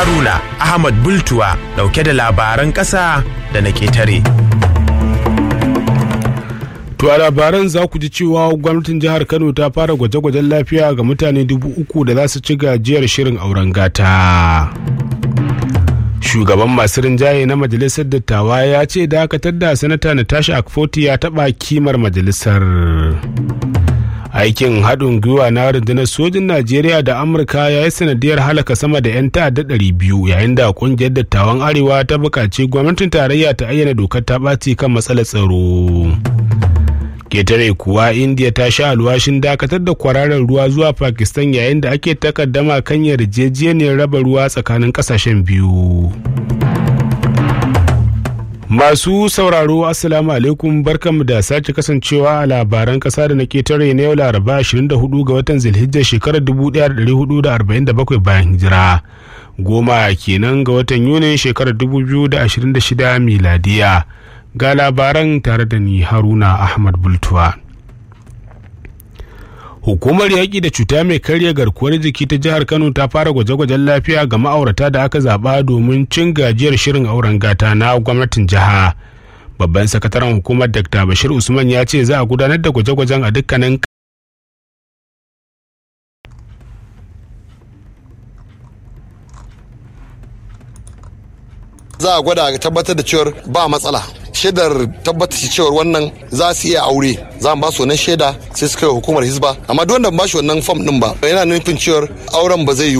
Haruna Ahmad Bultuwa dauke da labaran ƙasa da na ƙetare. To a labaran za ku ji cewa gwamnatin jihar Kano ta fara gwaje-gwajen lafiya ga mutane dubu uku da za su ci gajiyar shirin auren gata. Shugaban masu rinjaye na majalisar dattawa ya ce dakatar da sanata Natasha Akfoti ya taɓa kimar majalisar. Aikin haɗin gwiwa na rundunar sojin Najeriya da Amurka ya yi sanadiyar halaka sama da 'yan ta'adda ɗari biyu yayin da ƙungiyar dattawan Arewa ta buƙaci gwamnatin tarayya ta ayyana dokar ta ɓaci kan matsalar tsaro. ketare kuwa india ta sha alwashin dakatar da kwararar ruwa zuwa pakistan yayin da ake takaddama kan yarjejeniyar raba ruwa tsakanin kasashen biyu masu sauraro assalamu alaikum barkanmu da sake kasancewa a labaran kasa da na ketare na yau laraba 24 ga watan zilhijjar shekarar 1447 bayan hijira goma kenan ga watan yunin shekarar 2026 miladiya ga labaran tare da ni haruna ahmad bultuwa hukumar yaƙi da cuta mai karya garkuwar jiki ta jihar kano ta fara gwaje-gwajen lafiya ga ma'aurata da aka zaɓa domin cin gajiyar shirin auren gata na gwamnatin jiha babban sakataren hukumar dr bashir usman ya ce za a gudanar da gwaje-gwajen a dukkanin za a gwada tabbatar da cewar ba matsala shaidar tabbatar da cewar wannan za su iya aure za mu ba su wannan shaida sai su kai hukumar hisba amma duk wanda ba shi wannan fam din ba yana nufin cewar auren ba zai yi